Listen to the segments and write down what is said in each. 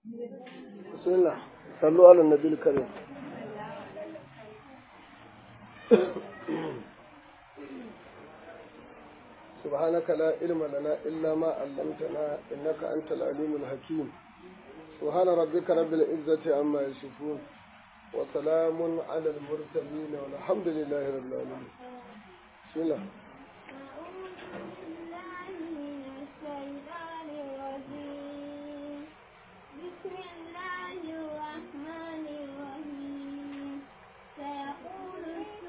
بسم الله صلوا على النبي الكريم سبحانك لا علم لنا إلا ما علمتنا إنك أنت العليم الحكيم سبحان ربك رب العزة عما يصفون وسلام على المرسلين والحمد لله رب العالمين بسم الله بسم الله الرحمن الرحيم سيقول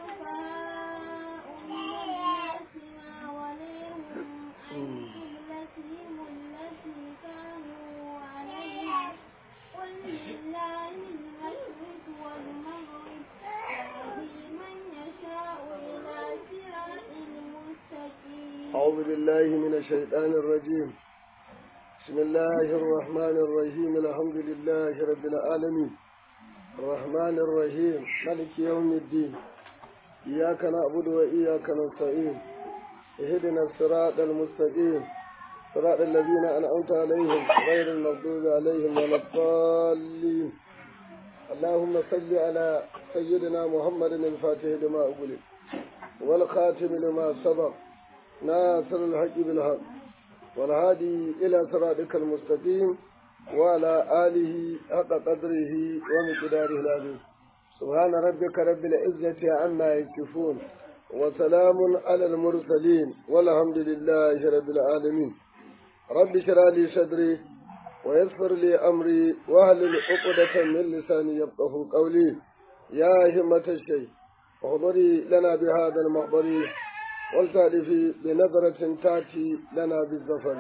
السفهاء من الناس ما وليهم عن قبلتهم التي كانوا عليها قل لله المشرق والمغرب يهدي من يشاء إلى صراط مستقيم أعوذ بالله من الشيطان الرجيم بسم الله الرحمن الرحيم الحمد لله رب العالمين الرحمن الرحيم مالك يوم الدين إياك نعبد وإياك نستعين اهدنا الصراط المستقيم صراط الذين أنعمت عليهم غير المغضوب عليهم ولا الضالين اللهم صل على سيدنا محمد الفاتح لما أغلق والخاتم لما سبق ناصر الحق بالحق والهادي إلى صراطك المستقيم وعلى آله حق قدره ومقداره العظيم سبحان ربك رب العزة عما يصفون وسلام على المرسلين والحمد لله رب العالمين رب اشرح لي صدري ويسر لي أمري واهلل عقدة من لساني يفقه قولي يا همة الشيء احضري لنا بهذا المحضر والتألفي بنظرة تأتي لنا بالظفر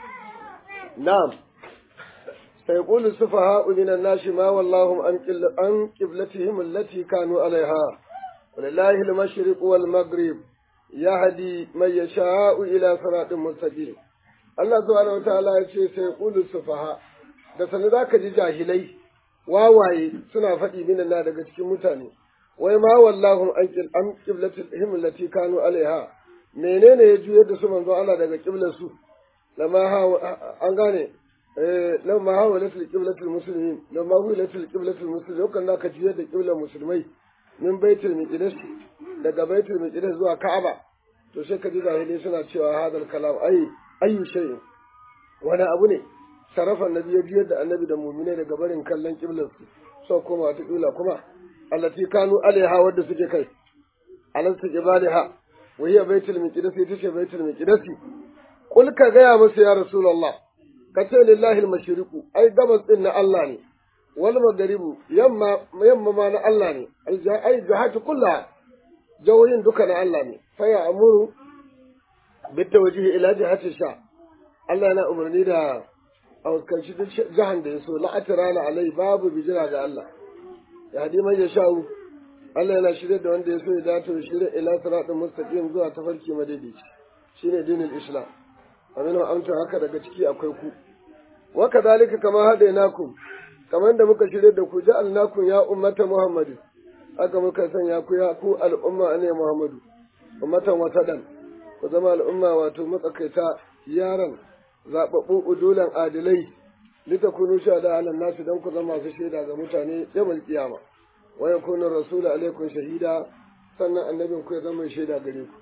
نعم سيقول السفهاء من الناس ما واللهم عن قل- عن قبلتهم التي كانوا عليها ولله المشرق والمغرب يهدي من يشاء إلى صراط مستقيم Allah subhanahu wa ta'ala ya ce sai qulu sufaha da sani zaka ji jahilai wawaye suna faɗi minan na daga cikin mutane wai ma wallahu an qil an qiblatil him allati kanu alaiha menene ya juyar da su manzo Allah daga qiblar su lama ha an gane eh lamma ha walatul qiblatul muslimin lamma hu walatul qiblatul muslimin kan naka juyar da qiblar musulmai min baitul miqdis daga baitul miqdis zuwa ka'aba to sai ka ji jahilai suna cewa hadal kalam ai ayyu shay'in wani abu ne sarrafa annabi ya biyar da annabi da mu'minai daga barin kallon kiblar su so kuma ta kibla kuma allati kanu alaiha wadda suke kai alasta jibaliha wa hiya baitul miqdis ita ce baitul miqdis kul ka gaya musu ya rasulullah ka ce lillahi al-mashriqu ai gabas din na Allah ne wal maghribu yamma yamma ma na Allah ne ai jahatu kullaha jawoyin duka na Allah ne fa ya amuru بالتوجيه إلى جهة الشام Allah yana umarni da a fuskanci duk jahan da ya so la'atirana alai babu bijira ga Allah ya hadi man ya sha'u Allah yana shirya da wanda ya so ya dace da shirya ila siratin mustaqim zuwa tafarki madaidaici shine dinin Islam aminu amsa haka daga ciki akwai ku wa kadhalika kama hadainakum kamar da muka shirya da ku ja'alnakum ya ummata Muhammadu haka muka sanya ku ya ku al'umma ne Muhammadu ummatan wasadan ku zama al'umma wato matsakaita yaran zaɓaɓɓu udulan adilai litakunu shahada ala nasu dan ku zama masu shaida ga mutane yamal kiyama wa yakunu rasulu alaikum shahida sannan annabin ku ya zama shaida gare ku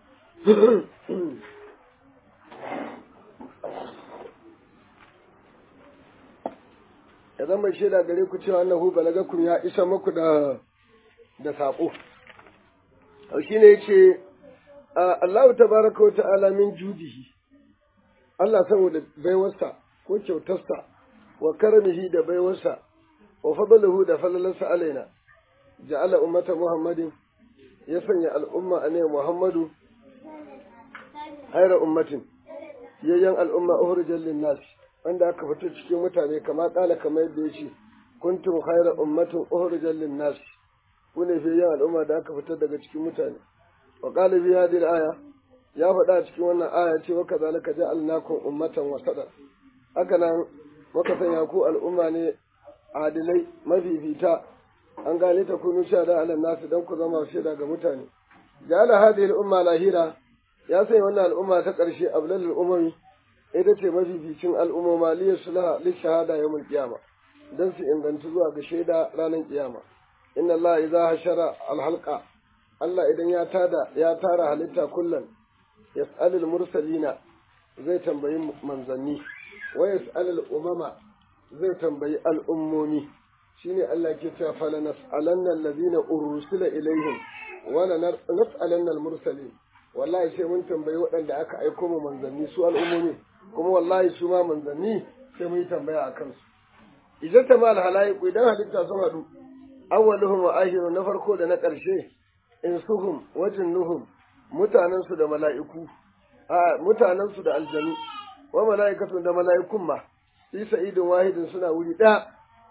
ya zama shaida gare ku cewa annahu balagakum ya isa muku da da saƙo shine yace Allah tabaraka wa ta'ala min judihi Allah saboda baiwarsa ko kyautarsa wa karamihi da baiwarsa wa fadluhu da falalarsa alaina ja'ala ummata Muhammadin ya sanya al'umma a ne Muhammadu haira ummatin yayyan al'umma ukhrijal linnas wanda aka fito cikin mutane kama kala kamar yadda yace kuntum haira ummatin ukhrijal linnas ku ne yayyan al'umma da aka fitar daga cikin mutane wa qala bi hadhihi al-aya ya faɗa cikin wannan aya ce wa kazalika ja'alnakum ummatan wasata haka nan muka sanya ku al'umma ne adilai mafifita an gane ta kunu shada ala nasu dan ku zama shaida ga mutane ja'ala hadhihi al-umma lahira ya sanya wannan al'umma ta ƙarshe ablalul umami ita ce mafificin al'umma liya sulaha li shahada yawmul qiyama dan su ingantu zuwa ga shaida ranar kiyama inna Allah idza hashara alhalqa Allah idan ya tada ya tara halitta kullum yas'alul mursalina zai tambayi manzanni wa yas'alul umama zai tambayi al'ummomi shine Allah ke cewa fala nas'alanna allazina ursila ilaihim wa la nas'alanna al-mursalin wallahi sai mun tambayi waɗanda aka aiko mu manzanni su al'ummomi kuma wallahi su ma manzanni sai mun yi tambaya a kansu idan ta mal halaiku idan halitta sun haɗu awwaluhum wa akhiru na farko da na ƙarshe insuhum wa jinnuhum mutanen su da mala'iku a mutanen su da aljanu wa mala'ikatun da mala'ikun ma fi sa'idin wahidin suna wuri ɗaya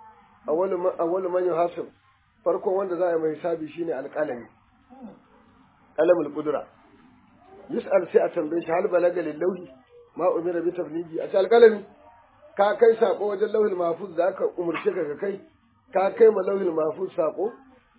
awwalu man yuhasib farkon wanda za a yi mai hisabi shine alƙalami qalamul qudra yus'al sai a tambaye shi hal balaga lillahi ma umira bi tablighi a alƙalami ka kai sako wajen lauhil mahfuz da aka umurce ka ka kai ka kai ma lauhil mahfuz sako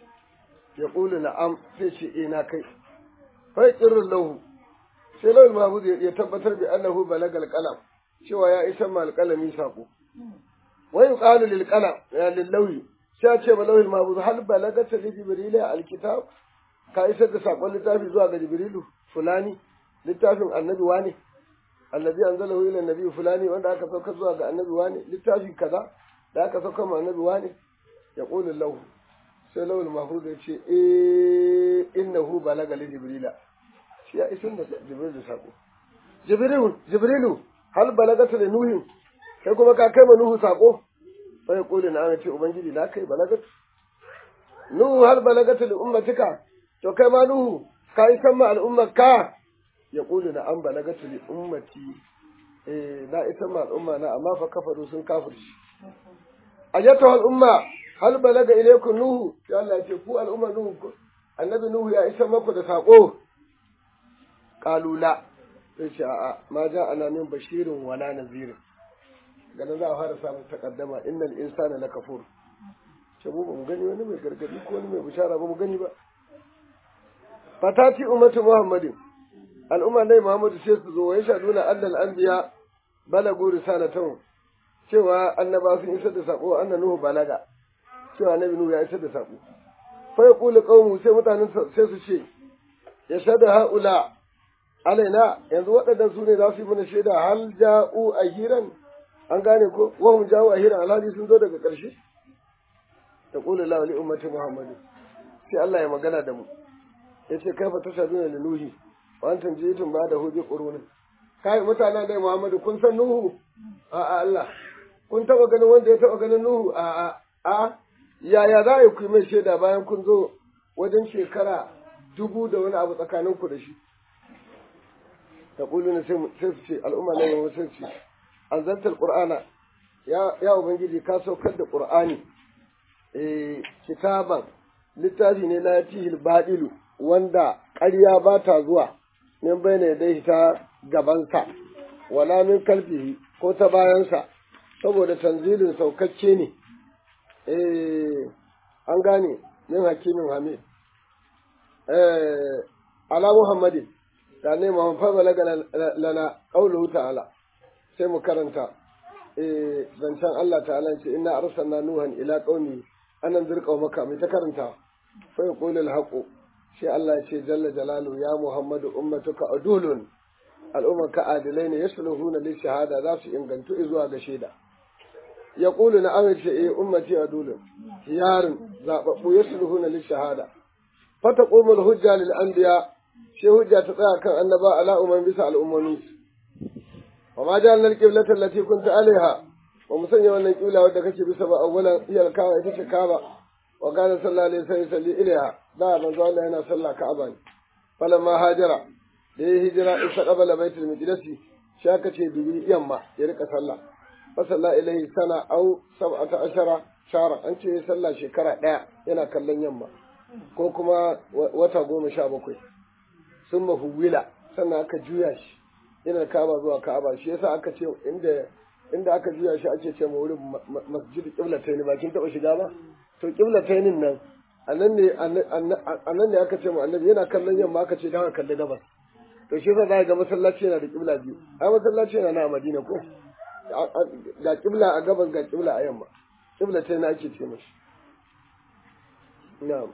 ya qulu na'am sai ce eh na kai fa yaqirru lahu sai lauhil mahfuz ya tabbatar bi annahu balagal qalam cewa ya isa ma alƙalami sako wa yuqalu lil qalam ya lil lawhi sai ce ma lauhil mahfuz hal balagata li jibril alkitab ka isar da sakon littafi zuwa ga jibrilu fulani littafin annabi wane allazi anzalahu ila annabi fulani wanda aka sauka zuwa ga annabi wane littafi kaza da aka sauka ma annabi wane ya qulu lahu sai lawul mahfuz ya ce eh innahu balaga li jibrila shi ya isin da jibril da sako jibrilu jibrilu hal balagata li nuhi kai kuma ka kai ma nuhu sako sai ya qulu na ce ubangiji na kai balagatu nuhu hal balagata li ummatika to kai ma nuhu ka yi san ma al'ummar ka ya ƙulu na an balagatu li ummati eh na isa ma al'umma na amma fa kafaru sun kafirci ayyatu al'umma hal balaga ilaykum nuhu ya Allah ce ku al'umma nuhu annabi nuhu ya isa maku da sako qalula sai ce a'a ma ja ana min bashirin wala nazir ganin za a fara samun takaddama innal insana lakafur ce mu ba mu gani wani mai gargadi ko wani mai bishara ba mu gani ba fatati ummatu muhammadin al'umma dai muhammadu sai su zo wa yashaduna annal anbiya balagu risalatan cewa annaba sun isar da sako anna nuhu balaga cewa annabi nuhu ya isar da sako fa yaqulu qaumu sai mutanen sai su ce yashhadu haula alaina yanzu waɗannan su ne za su yi mana shaida hal ja'u ahiran an gane ko wa hum ja'u ahiran alhali sun zo daga ƙarshe taqulu la li ummati muhammadin sai Allah ya magana da mu yace kaifa tashaduna li nuhi wa antum jitum ba da hubi qurun kai mutanen dai Muhammadu kun san Nuhu a a Allah kun taba ganin wanda ya taba ganin Nuhu a a a yaya za a ku mai shaida bayan kun zo wajen shekara dubu da wani abu tsakanin ku da shi ta na sai su ce al'umma ne mai sai ce anzaltal qur'ana ya ya ubangiji ka saukar da qur'ani eh kitaban littafi ne na yatihil badilu wanda ƙarya ba ta zuwa min bai ne dai ta gabansa wala min kalfihi ko ta bayansa saboda tanzilin saukacce ne eh an gane min hakimin hamid eh ala muhammadin da ne muhammad fa balaga lana qawluhu ta'ala sai mu karanta eh zancen Allah ta'ala ce inna arsalna nuhan ila qaumi anan zirqa maka mai ta karanta fa yaqulu al-haqu sai Allah ya ce jalla jalalu ya Muhammadu ummatuka adulun al'ummarka adilai ne yasluhuna li shahada za su ingantu zuwa ga shaida ya qulu na amince eh ummati adulun yarin zababbu yasluhuna li shahada fata qumul hujja lil anbiya sai hujja ta tsaya kan annaba ala umman bisa al'ummomi wa ma ja'alna al-qiblata allati kunta alaiha wa musanya wannan kibla wadda kake bisa ba awwalan iyal kawa ita ce kaba wa kana sallallahu alaihi wasallam yusalli ilaiha da manzo Allah yana sallah Ka'aba ne falamma hajara da ya hijira isa qabala baitul miqdisi shi aka ce dubi yamma ya rika sallah fa salla ilaihi sana au sab'ata ashara shara an ce sallah shekara daya yana kallon yamma ko kuma wata goma sha bakwai sun mahuwila sannan aka juya shi yana Ka'aba zuwa Ka'aba shi yasa aka ce inda inda aka juya shi ake ce ma wurin masjid qiblatayn ba kin taba shiga ba to qiblatayn nan annan ne annan ne aka ce mu annabi yana kallon yamma aka ce dan kalli gabas to shi yasa za ga masallaci yana da kibla biyu ai masallaci yana na Madina ko ga kibla a gabas ga kibla a yamma qiblatain ake ce mashi na'am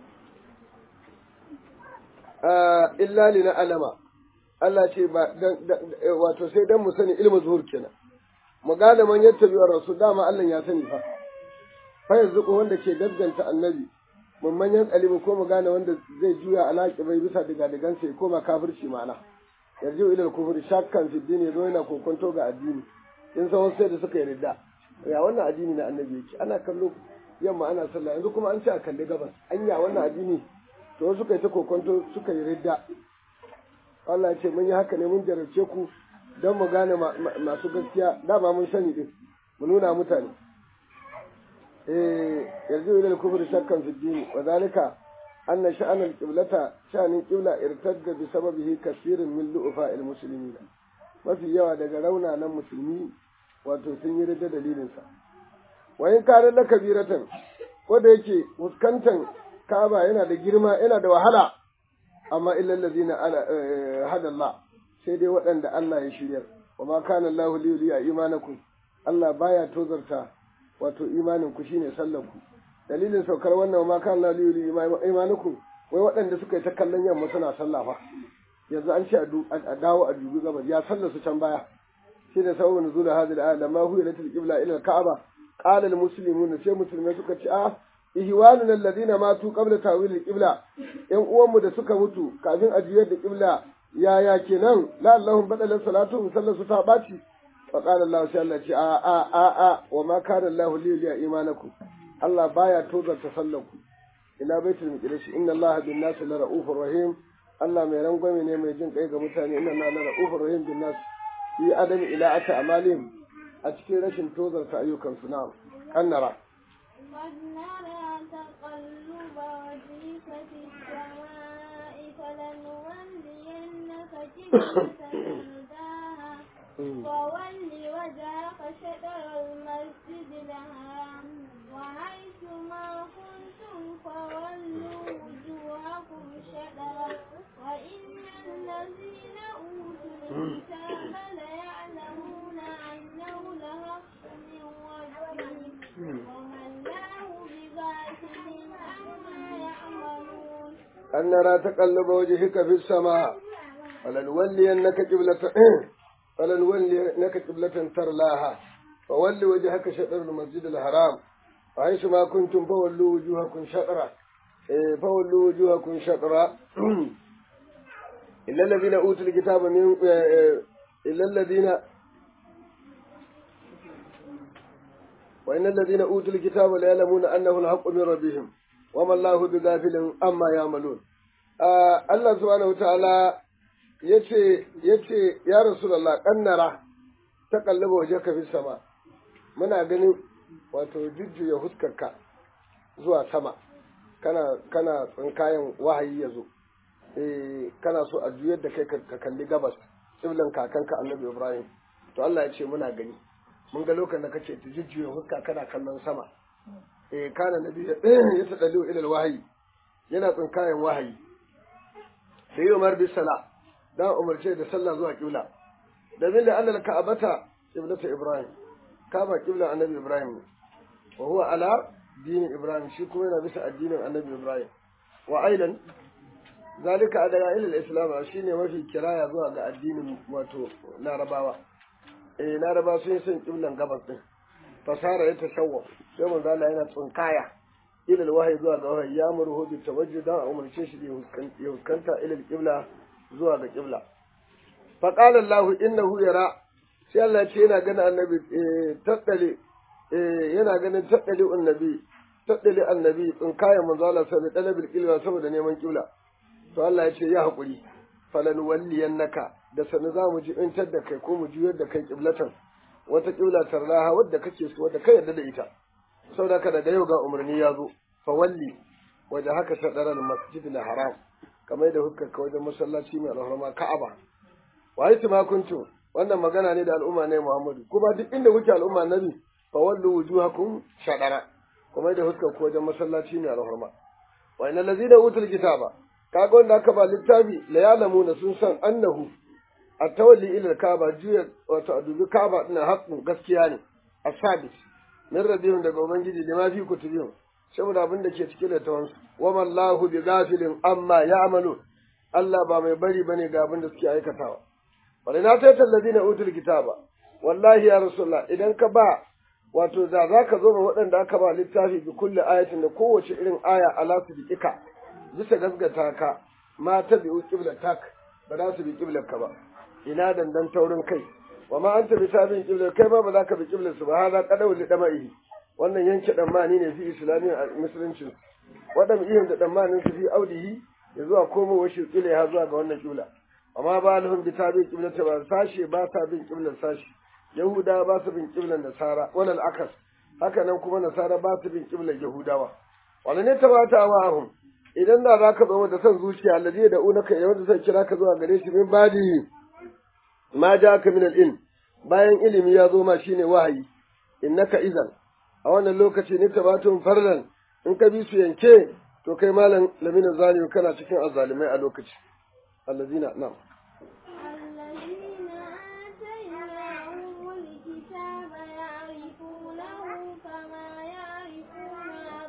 illa li alama Allah ce ba wato sai dan mu sani ilmu zuhur kenan mu gane man yattabi wa rasul dama Allah ya sani fa fa yanzu ko wanda ke gaskanta annabi mun manyan kalibu ko mu gane wanda zai juya alaki bai bisa daga digan sai koma kafirci ma'ana yarju ila kufri shakkan fi dini zo yana kokonto ga addini in san wasu sai da suka yi ridda ya wannan addini na annabi yake ana kallo yamma ana sallah yanzu kuma an ce a kalli gabas anya wannan addini to suka yi ta kokonto suka yi ridda Allah ya ce mun yi haka ne mun jarabce ku don mu gane masu gaskiya dama mun sani din mu nuna mutane eh yanzu ila al-kufr shakkan fi din wa zalika anna sha'an al-qiblata sha'anin qibla irtadda bi sababihi kaseerun min lu'fa al-muslimin mafi yawa daga raunanan musulmi wato sun yi ridda dalilin sa wa in kana la kabiratan ko da yake fuskantan Ka'aba yana da girma yana da wahala amma illal ladina ala hada Allah sai dai waɗanda Allah ya shiryar wa ma kana Allahu li yuliya imanakum Allah baya tozarta wato imanin ku shine sallar ku dalilin saukar wannan wa ma kana Allahu li yuliya imanakum wai waɗanda suka yi ta kallon yamma suna sallah fa yanzu an ce a dawo a dubi gabas ya sallar su can baya shine sababu nuzul hadhihi al-ayat lamma huwa latil qibla ila al-ka'aba qala al-muslimun sai musulmai suka ce a ihwanuna alladhina matu qabla tawil al-qibla yan uwanmu da suka mutu kafin a juyar da qibla yaya kenan la allahum badala salatu sallatu ta baci fa qala allah sai allah ce a a a a wa ma kana allah li ya imanakum allah baya tozarta sallaku ila baitul miqdis inna allah bin nas la raufur rahim allah mai rangwame ne mai jin kai ga mutane inna allah la raufur rahim bin nas fi adami ila ata amalihim a cikin rashin tozarta ayyukan su na kannara قد نرى تقلب وجهك في السماء فلنولينك قبلة ترضاها فول وجهك شطر المسجد الحرام وحيث ما كنتم فولوا وجوهكم شطرا وإن الذين أوتوا الكتاب ليعلمون أنه لحق من ربهم وما الله بغافل عما يعملون أن نرى تقلب وجهك في السماء فلنولينك قبلة فلنولينك قبلة ترلاها فول وجهك شطر المسجد الحرام وحيث ما كنتم فولوا وجوهكم شطرا إيه، فولوا وجوهكم شطرا إلا الذين أوتوا الكتاب من إيه، إلا الذين وإن الذين أوتوا الكتاب ليعلمون أنه الحق من ربهم وما الله بغافل أما يعملون آه الله سبحانه وتعالى yace yace ya rasulullah kannara ta kallaba waje ka fi sama muna ganin wato jujjuya huskarka zuwa sama kana kana tsinkayen wahayi ya zo eh kana so a juyar da kai ka kalli gabas kiblan kakanka annabi ibrahim to Allah ya ce muna gani mun ga lokacin da kace ta jujjuya huska kana kallon sama eh kana nabi ya tadalu ila wahayi yana tsinkayen wahayi sai Umar bin Salah da umarce da sallah zuwa kibla domin da Allah ka'abata kiblata Ibrahim kaba kibla annabi Ibrahim wa huwa ala dini Ibrahim shi kuma yana bisa addinin annabi Ibrahim wa ailan zalika adana ila al-islam shine mafi kiraya zuwa ga addinin wato larabawa eh larabawa sun san kiblan gabas din fasara ya tashawwa sai manzo Allah yana tsinkaya ila al-wahyi zuwa ga wahayi ya murhu bi tawajjud dan umarce shi da ya huskanta ila al-qibla zuwa ga ƙibla. Faƙala Allah innahu yara sai Allah ce yana ganin annabi tattale yana ganin tattale annabi tattale annabi in kaya manzo Allah sai dalabil qibla saboda neman ƙibla. To Allah ya ce ya haƙuri falan walliyannaka da sanu za mu jibintar da kai ko mu juyar da kai ƙiblatan wata ƙibla tarlaha wadda kake so wadda kai yarda da ita. Saboda ka daga yau ga umarni ya zo fa walli waje haka sadaral masjidil haram kamar da hukkarka wajen masallaci mai alhurma Ka'aba. Wa yi ma kuntu wannan magana ne da al'umma ne Muhammadu kuma duk inda kuke al'umma nabi fa wallu wujuhakum shadara kuma da hukkarka wajen masallaci mai alhurma. Wa inna allazina utul kitaba kaga wanda aka ba littafi la ya'lamuna sun san annahu at-tawalli ila al-Kaaba juya wato a dubi Kaaba ina haƙƙin gaskiya ne asabit min rabbihim daga ubangiji da ma fi kutubihim saboda abin da ke cikin littafin su wa mallahu bi ghafilin amma ya'malu Allah ba mai bari bane ga abin da suke aikatawa wala na ta talladina utul kitaba wallahi ya rasulullah idan ka ba wato da za ka zo ma waɗanda aka ba littafi bi kulli ayatin da kowace irin aya ala su bi ika bisa gasgata ka ma ta bi qiblatak ba za su bi qiblarka ba ina dandan taurin kai wa ma anta bi tabi'in qiblar kai ma ba za ka bi qiblar su ba hada qadaw li dama'i wannan yanke dan mani ne fi islamiyyar a musuluncin wadan ihin da dan manin su fi audihi ya zuwa komo wa shi ya zuwa ga wannan qibla amma ba lahum bi tabi'in qiblar ba sashe ba ta bin qiblar sashe yahuda ba su bin qiblar nasara walal akas haka nan kuma nasara ba su bin qiblar yahudawa wala ne tabata wa ahum idan da za ka zama da son zuciya allazi da unaka yawan da sai kira ka zuwa gare shi min badi ma ja ka min al bayan ilimi ya zo ma shine wahayi innaka idan a wannan lokaci ne tabatun farlan in ka bi su yanke to kai malam lamina zalim kana cikin azzalimai a lokaci allazina na'am الذين آتيناهم الكتاب يعرفونه كما يعرفون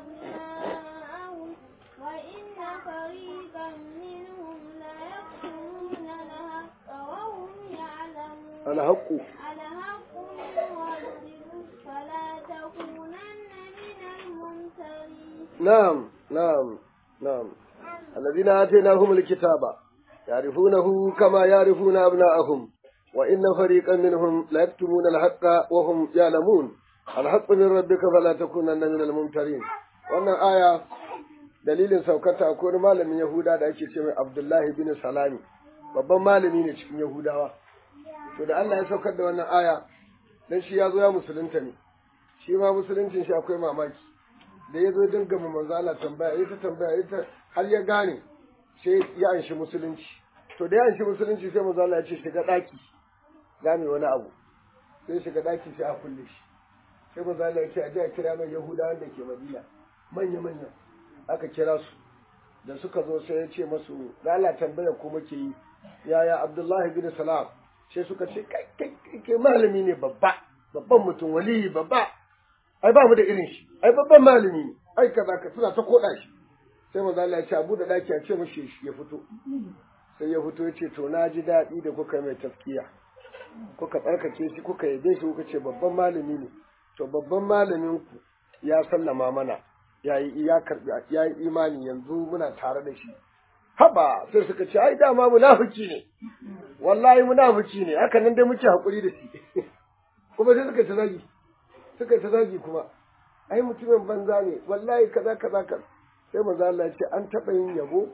أبناءهم وإن فريقا منهم ليكتمون الحق وهم يعلمون الحق الحق من ربهم فلا تكونن من الممترين نعم نعم نعم الذين آتيناهم الكتاب يعرفونه كما يعرفون أبناءهم وإن فريقا منهم لا يكتمون الحق وهم يعلمون الحق من ربك فلا تكونن من الممترين wannan aya dalilin saukata akwai wani malamin Yahuda da ake ce mai Abdullahi bin Salami babban malami ne cikin Yahudawa to da Allah ya saukar da wannan aya dan shi ya zo ya musulunta ne shi ma musuluncin shi akwai mamaki da ya zo dinga mu manzo Allah tambaya ita tambaya ita har ya gane sai ya anshi musulunci to da ya anshi musulunci sai manzo Allah ya ce shiga daki gane wani abu sai shiga daki sai a kulle shi sai manzo Allah ya ce a je a kira mai Yahudawan da ke Madina manya manya aka kira su da suka zo sai ya ce masu da Allah tambaya ko muke yi yaya Abdullahi bin Salam sai suka ce kai kai kai malami ne babba babban mutum waliyi babba ai ba mu da irin shi ai babban malami ne ai kaza ka suna ta koda shi sai manzo Allah ya ce abu da daki a ce mishi ya fito sai ya fito ya ce to na ji daɗi da kuka mai taskiya kuka tsarkake shi kuka yabe shi kuka ce babban malami ne to babban malamin ku ya sallama mana ya yi ya karbi ya yi imani yanzu muna tare da shi haba sai suka ce ai dama munafiki ne wallahi munafiki ne haka nan dai muke hakuri da shi kuma sai suka ta zagi suka ta zagi kuma ai mutumin banza ne wallahi kaza kaza kaza sai manzo Allah ya ce an taba yin yabo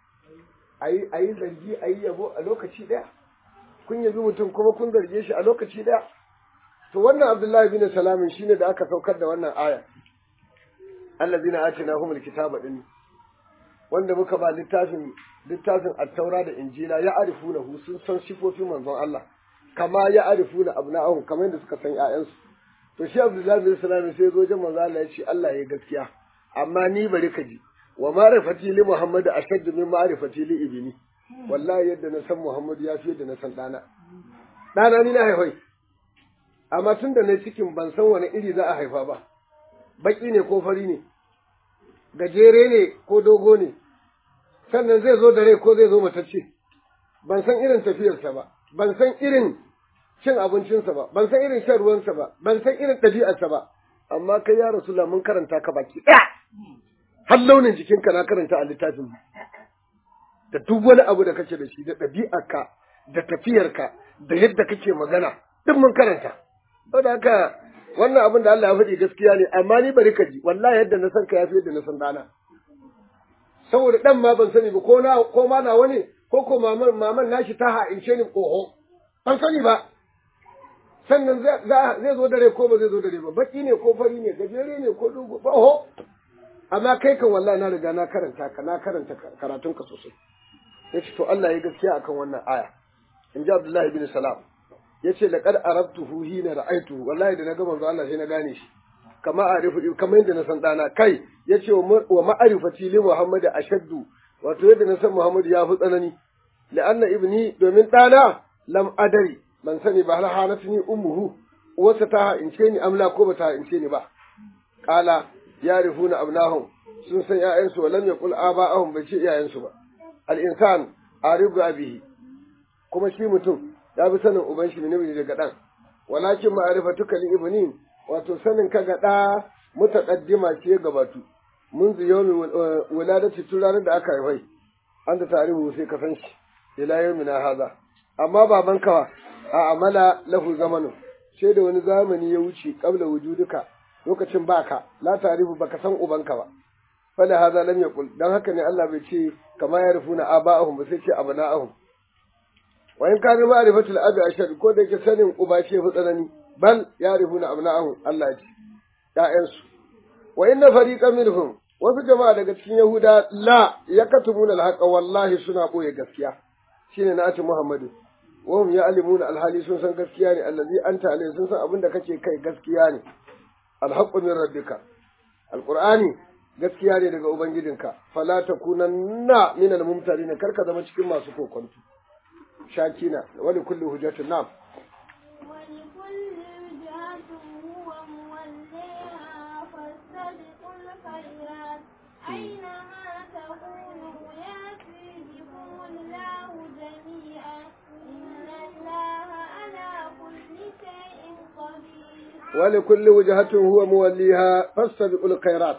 ayi ayi zargi ayi yabo a lokaci daya kun yabi mutum kuma kun zarge shi a lokaci daya to wannan Abdullahi bin Salamin shine da aka saukar da wannan aya allazina atinahumul kitaba din wanda muka ba littafin littafin at-taura da injila ya arifunahu sun san sifofin manzon Allah kama ya arifuna abna'ahum kamar yadda suka san ƴaƴansu to shi Abdullahi bin Salam sai zo jin manzo Allah ya ce Allah ya gaskiya amma ni bari ka ji wa ma'rifati li Muhammad ashaddu min ma'rifati li ibni wallahi yadda na san Muhammad ya fi yadda na san dana dana ni na haifai amma tun da na cikin ban san wani iri za a haifa ba baki ne ko fari ne gajere ne ko dogo ne sannan zai zo da rai ko zai zo matacce ban san irin tafiyarsa ba ban san irin cin abincinsa ba ban san irin shan ruwansa ba ban san irin ɗabi'arsa ba amma kai ya rasulullah mun karanta ka baki ɗaya har launin jikinka na karanta a littafin da duk wani abu da kake da shi da ɗabi'arka da tafiyarka da yadda kake magana duk mun karanta saboda haka wannan abin da Allah ya faɗi gaskiya ne amma ni bari ka ji wallahi yadda na san ka yafi yadda na san dana saboda dan ma ban sani ba ko na ko ma na wani ko ko maman maman nashi ta ha'ince ni koho ban sani ba sannan zai zo dare ko ba zai zo dare ba baki ne ko fari ne gajere ne ko dogo ba ho amma kai kan wallahi na riga na karanta ka na karanta karatun ka sosai yace to Allah ya gaskiya akan wannan aya in ji Abdullahi bin Salam yace laqad arabtuhu hina ra'aytuhu wallahi da na ga manzo Allah sai na gane shi kama arifu kamar yadda na san dana kai yace wa ma'arifati li Muhammad ashaddu wato yadda na san Muhammad ya fi tsanani la'anna ibni domin dana lam adari ban sani ba hal hanatni ummuhu uwarsa ta ha'ince ni amla ko ba ta ha'ince ni ba qala yarifuna abnahum sun san ƴaƴansu wa lam yaqul aba'ahum bai ce iyayensu ba al insan aribu abihi kuma shi mutum ya bi sanin uban shi ne daga dan walakin ma'rifatuka li ibnin wato sanin ka ga da mutaqaddima ce gabatu mun zu yawmi wuladati tun ranar da aka haifai an da tarihu sai ka san shi ila yawmina haza amma baban kawa a amala lahu zamanu sai da wani zamani ya wuce qabla wujuduka lokacin baka la tarihu baka san ubanka ba fala haza lam yaqul dan haka ne Allah bai ce kama ya rufuna aba'ahum ba sai ce abana'ahum wa in kana ma'rifatul abi ashad ko da yake sanin uba ce fi tsanani bal ya rufuna abna'ahum Allah ya ce ya'yansu wa inna fariqan minhum wasu jama'a daga cikin Yahuda la yakatumuna alhaqa wallahi suna boye gaskiya shine na ati Muhammadu wa hum ya'lamuna alhali sun san gaskiya ne allazi anta alai sun san abin da kake kai gaskiya ne alhaqqu min rabbika alqur'ani gaskiya ne daga ubangijinka fala takunanna min almumtarin karka zama cikin masu kokonto shakina wali kulli hujjatin na'am ولكل وجهة هو موليها فاستبقوا الخيرات أينما تكونوا يأتي بكم الله جميعا إن الله على كل شيء قدير ولكل وجهة هو موليها فاستبقوا الخيرات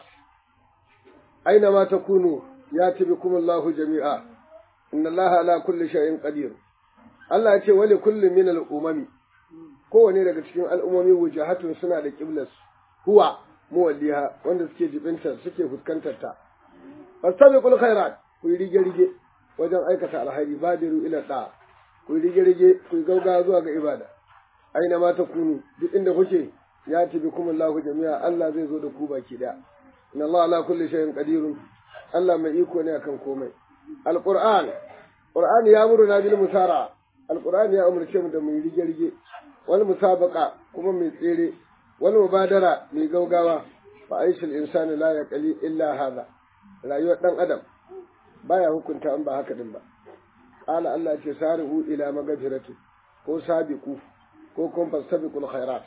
أينما تكونوا يأتي بكم الله جميعا إن الله على كل شيء قدير Allah ya ce wali kullu min al-umami kowane daga cikin al'ummomi wujahatun suna da qiblas huwa muwalliha wanda suke jibinta suke fuskantar ta fastabiqul khairat ku yi rige rige wajen aikata alhairi badiru ila da ku yi rige rige ku yi gauga zuwa ga ibada aina ma ta kunu duk inda kuke ya tibi kuma Allahu jami'a Allah zai zo da ku baki daya inna Allah ala kulli shay'in qadirun Allah mai iko ne akan komai alquran qur'ani ya muruna bil musara alqur'ani ya umurce mu da mu rige rige wal musabaqa kuma mai tsere wal mubadara mai gaugawa fa aishul insani la yaqli illa hadha rayuwar dan adam baya hukunta an ba haka din ba qala Allah ce sari'u ila magfirati ko sabiqu ko kun fastabiqul khairat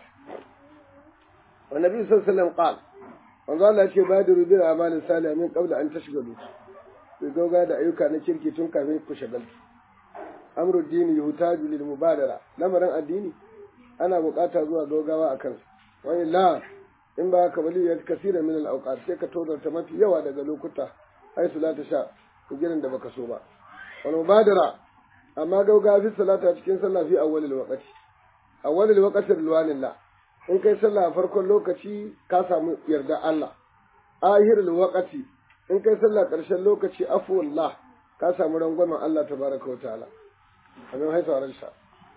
wa nabi sallallahu alaihi wasallam qala manzo Allah ce badiru bil a'mal salih min qabla an tashgalu ku gauga da ayyuka na kirki tun kafin ku shagaltu amru dini yuhtaju lil mubadara lamarin addini ana bukata zuwa gaugawa akan wa illa in ba ka bali ya kasira min al awqat sai ka tozarta mafi yawa daga lokuta ai salata sha gidan da baka so ba wal mubadara amma gaugawa fi salata cikin sallah fi awwalil waqti awwalil waqti rilwanillah in kai sallah a farkon lokaci ka samu yarda Allah ahirul waqti in kai sallah ƙarshen lokaci afuwallah ka samu rangwamen Allah tabaraka wa ta'ala amin haitu a ransa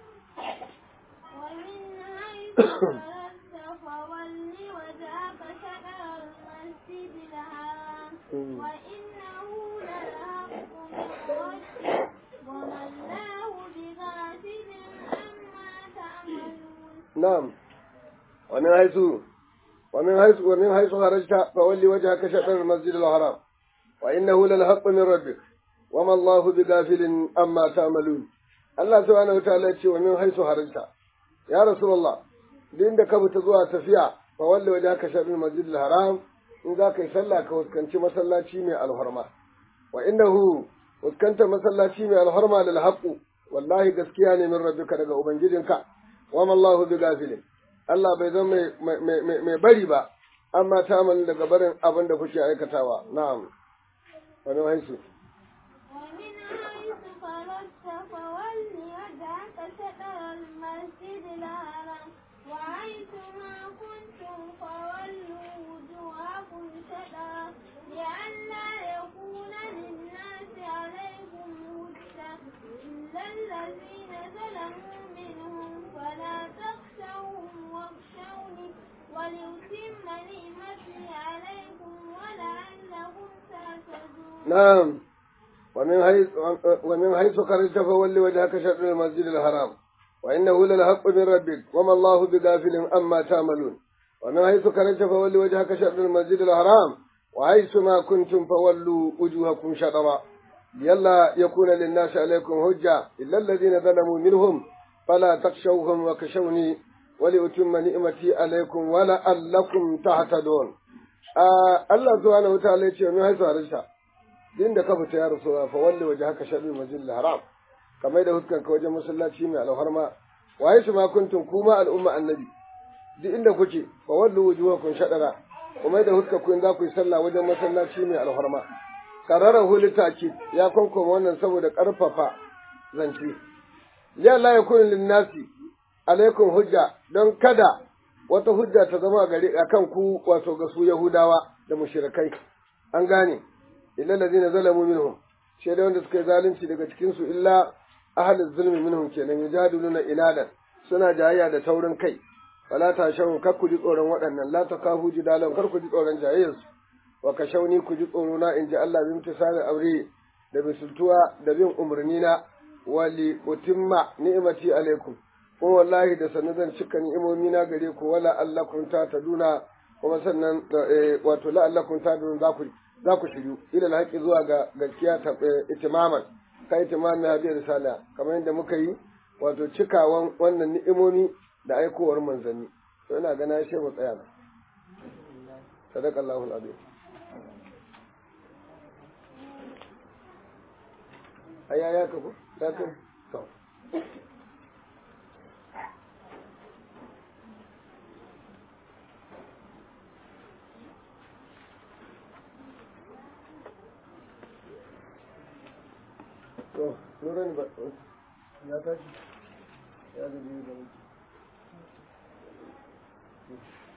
ومن حيث خرجت فول وجهك شطر المسجد الحرام وإنه للحق من ربك وما الله بغافل عما تعملون نعم ومن حيث ومن حيث ومن حيث خرجت فولي وجهك شطر المسجد الحرام وإنه للحق من ربك وما الله بغافل أما تعملون Allah subhanahu wa ta'ala ce wa min haisu haranta ya rasulullah duk inda ka fita zuwa tafiya fa walle waje ka sharri masjidil haram in za ka yi sallah ka fuskanci masallaci mai alhorma wa innahu fuskanta masallaci mai alhorma lil haqqu wallahi gaskiya ne min rabbika daga ubangijinka wa ma Allahu bi gafilin Allah bai zama mai bari ba amma ta daga barin abin da kuke aikatawa na'am wani haisu ومن حيث خرجت فول وجهك شطر المسجد الحرام وحيث ما كنتم فولوا وجوهكم شطرا لئلا يكون للناس عليكم هجة إلا الذين ظلموا منهم فلا تخشوهم واخشوني ولأتم نعمتي عليكم ولعلكم تهتدون نعم ومن حيث ومن حيث خرجت فول وجهك شطر المسجد الحرام وإنه للحق من ربك وما الله بغافل أما تعملون ومن حيث خرجت فول وجهك شطر المسجد الحرام وحيث ما كنتم فولوا وجوهكم شطرا لئلا يكون للناس عليكم حجة إلا الذين ظلموا منهم فلا تخشوهم وكشوني ولأتم نعمتي عليكم ولعلكم تهتدون Allah subhanahu wataala ya ce min haisu harsha din da ka fita ya rasu fa walli waje haka sharri majil haram kamar da huskan ka wajen masallaci mai alharma waye su ma kuntum kuma al'umma annabi duk inda kuke fa wallu wujuhakum shadara kuma da huskan ku in za ku yi sallah wajen masallaci mai alharma karara hulitaki ya konkoma wannan saboda karfafa zance ya la yakun lin nasi alaikum hujja don kada wata hujja ta zama gare akan ku wato ga su yahudawa da mushrikai an gane illa allazina zalamu minhum sai da wanda suka yi zalunci daga cikin su illa ahlul zulmi minhum kenan yujadiluna inadan suna jayayya da taurin kai wala ta shawu kar ku ji tsoron waɗannan la ta kafu jidalan kar ku ji tsoron jayayyar su wa ka shauni ku ji tsoro na in ji Allah bi mutasali amri da bisultuwa da bin umarni na wali utimma ni'imati alaikum ko wallahi da sannan zan cika ni'imomi na gare ku wala allakum ta taduna kuma sannan wato la allakum ta taduna za ku za ku shiryu ila alhaqi zuwa ga gaskiya ta itimaman kai itimami hadiyar risala kamar yadda muka yi wato cikawan wannan ni'imomi da aikowar manzanni to ina gana shi mu tsaya sadaqallahu alazim aya ya ka ko ya ka to to nuran ba ya tashi ya ga biyu da mutu